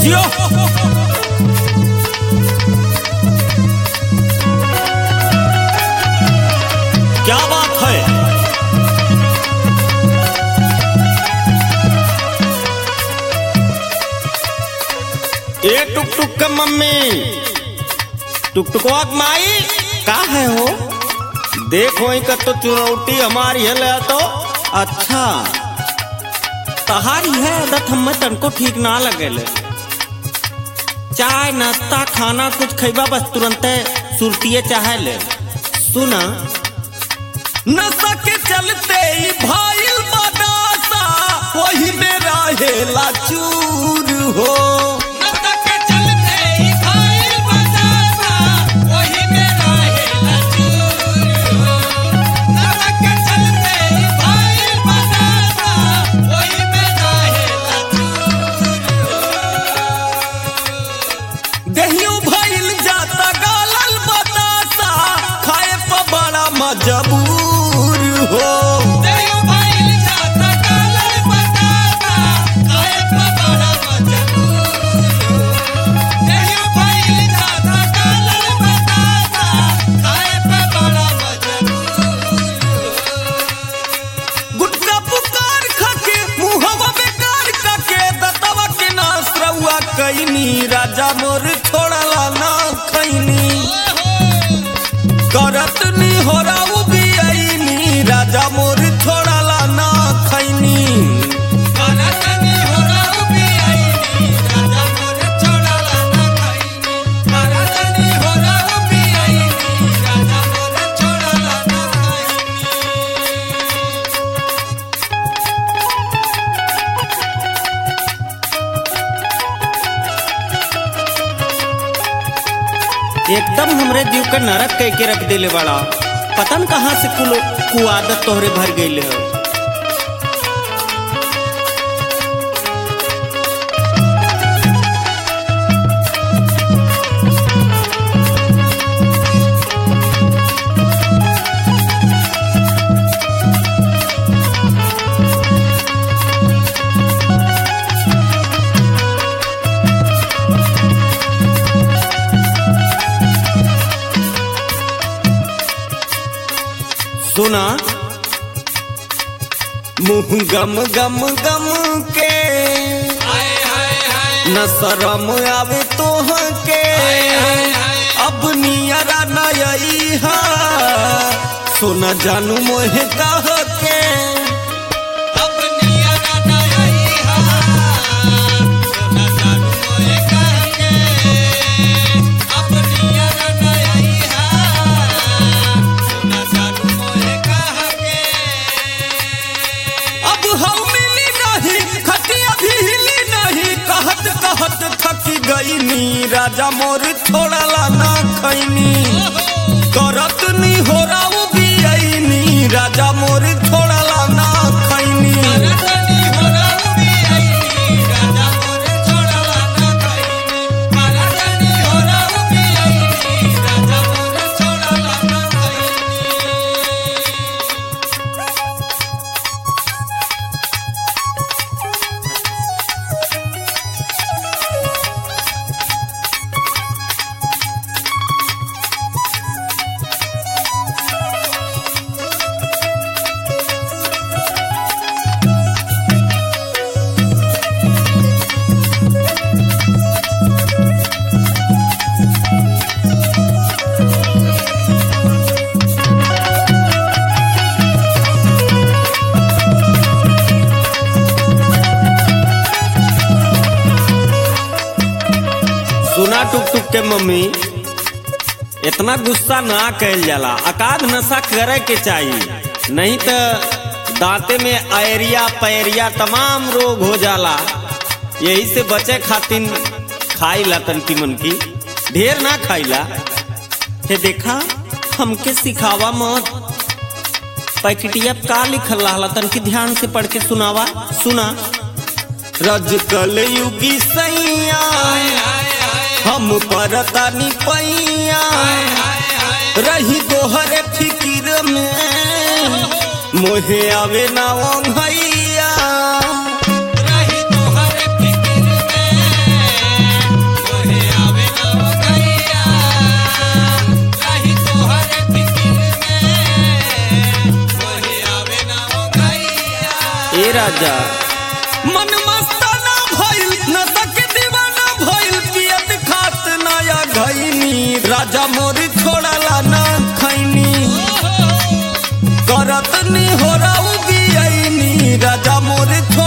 जियो क्या बात है ए टुक टुक के मम्मी टुक टुकवा के माई का है हो देखो का तो चुनौती हमारी है ले तो अच्छा तहारी है आदत हमें तनको ठीक ना लगेले चाय नाश्ता खाना कुछ खैबा बस तुरंत सुरतिये चाहे ले सुना नशा के चलते ही भाईल बदासा वही में रहेला चूर हो नशा के चलते ही भाईल बदासा वही में रहेला चूर हो। नशा के चलते ही भाईल बदासा वही में रहेला चूर हो। दहियो भाईल जाता गालल बतासा खाए पर बड़ा मजबूर हो देयो भाईल जाता कालल बदासा खाए पर बड़ा मजबूर हो। देयो भाईल जाता कालल बदासा खाए पर बड़ा मजबूर हो। गुटका पुकार खके मुहवा बेकार कके दतवा के नास रउआ कैनी राजा मोर छोड़ला ना खैनी करत नी हो राउ भी आईनी राजा मोर छोड़ला ना खैनी करतनी हो राउ भी आईनी राजा मोर छोड़ला ना खैनी करतनी हो राउ भी आईनी राजा मोर छोड़ला ना खैनी एकदम हमरे जीव का नरक कह के रख देले बड़ा पता न कहाँ से कुल कुआदत तोहरे भर गई है सुना मुंह गम गम गम के हाय हाय हाय न शरम आवे तोह के अब नियरा नई हा सोना जानू मोहे कह के अब नियरा नई हा सोना जानू मोए कह के अब नियरा नई हा सोना जानू मोए कह के अब हम मिली नहीं खटिया भी हिली नहीं कहत कहत थकी गई नी राजा मोर छोड़ला ना खैनी करत नी हो राउ भी आईनी राजा मोर छोड़ला ना खैनी करतनी हो राउ भी आईनी राजा मोर छोड़ला ना खैनी करतनी हो राउ भी आईनी राजा मोर छोड़ला ना खैनी सुना टुक टुक के मम्मी इतना गुस्सा ना कैल जाला अकाध नशा करे के चाहिए नहीं तो दांते में आयरिया पैरिया तमाम रोग हो जाला यही से बचे खातिर खाइला तनकी मन की ढेर ना खाइला हे देखा हमके सिखावा मत पैकेटिया पे का लिखल रहला तनकी ध्यान से पढ़ के सुनावा सुना रज कल युगी सैया हम परतानी पैया रही दोहरे फिकिर में मोहे आवे ना भैया रही तोहरे फिकिर में राजा मन मस्ताना भइल नशा के दीवाना भइल पियत खात नया घइनी राजा मोरी छोड़ला ना खैनी ओहो करत नी हो राउ बियनी राजा मोरी